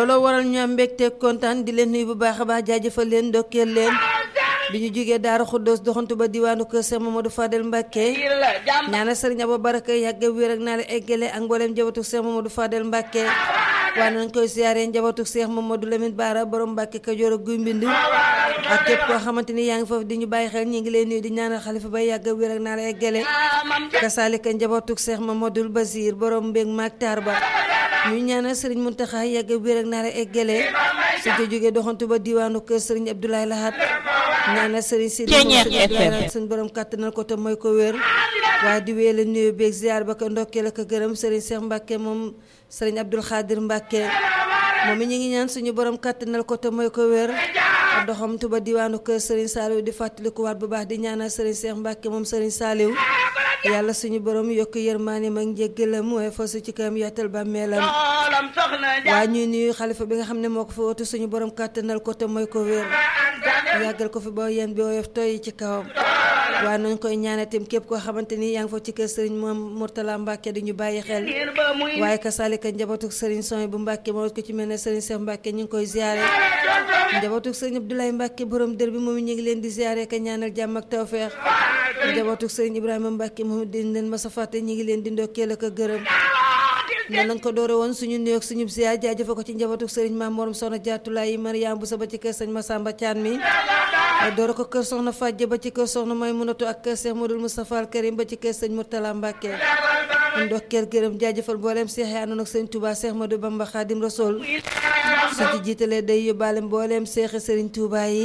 looloo waral ñu am mbégte kontaan di leen nuyu bu baax a baax jaajëfal leen ndokkeel leen bi ñu jógee Daara Xuddoos doxantu ba diwaanu kër Cheikh Mamadou Fadel Mbacke ñaanal sëriñ Abo Baraka yàgg wér ak naa la eggale ak mbooleem njabootu Cheikh Mamadou Fadel Mbacke waaye nañ koy siyaaree njabootu Cheikh Mamadou Lamine Bara borom Mbacke Kajoor ak Guy Mbind ak képp koo xamante ni yaa ngi foofu di ñu bàyyi xel ñi ngi leen nuyu di ñaanal xalifa bay yàgg wér ak naa la eggale kasaalika njabootu Cheikh Mamadou Basir borom mbég maak taar ba ñu ñaanal sëriñ Muntaxa yàgg wér ak naa la eggale su ko jógee doxantu ba diwaanu kër sëriñ Abdoulaye Lahat ñaanal sëriñ si suñ borom kàttanal ko te mooy ko wér waaye di wéele nuyu beeg ziar ba ko ndokkeel ak gërëm sëriñ Cheikh Mbacke moom sëriñ Abdoul Khadir Mbacke moom it ñu ngi ñaan suñu borom kàttanal ko te mooy ko wér doxamtu ba diwaanu kër sëriñ Saliou di fàttalikuwaat bu baax di ñaanal sëriñ Cheikh Mbacke moom sëriñ Saliou yàlla suñu borom yokk yërmaaneem ak njéggalam mooy fasu ci kawam yaatal bàmmeelam waa ñuy nuyu xalifa bi nga xam ne moo ko fa watu suñu borom kàttanal ko te mooy ko wér yàggal ko fi ba yéen bi woyof tooy ci kawam waaye nañ koy ñaanatim képp koo xamante ni yaa ngi fa ci kër sëriñ moom Mourtala Mbacke di ñu bàyyi xel waaye ka salika njabootuk sëriñ Soy bu Mbacke moo ko ci mel ne sëriñ Cheikh Mbacke ñu ngi koy ziare njabootuk sëriñ Abdoulaye Mbacke borom dër bi moom ñu ngi leen di ziare ka ñaanal jàmm ak tawfeex njabootuk sëriñ Ibrahima Mbacke moom di leen ma sa fàtte ñu ngi leen di ndokkeel ak gërëm ne lañ ko doore woon suñu nuyoog suñu ziar jaajëfa ko ci njabootuk sëriñ Maam Morom Soxna Jaatulaay Mariam bu sa ba ci kër sëñ Massamba Thian mi doore ko kër soxna Fàjje ba ci kër soxna May Munatu ak kër Cheikh Modou Moustapha Al Karim ba ci kër sëñ Mourtala Mbacke ndokkeel gërëm jaajëfal mbooleem seex yi àndoon ak sëñ Touba Cheikh Modou Bamba Khadim Rasoul su ci jiitalee day yóbbaale mbooleem seexi sëriñ Touba yi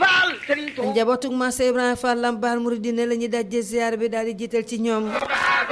njabootug Massa Ibrahima Fall Lambaal Mouridine la ñuy dajje ziar bi daal di jiital ci ñoom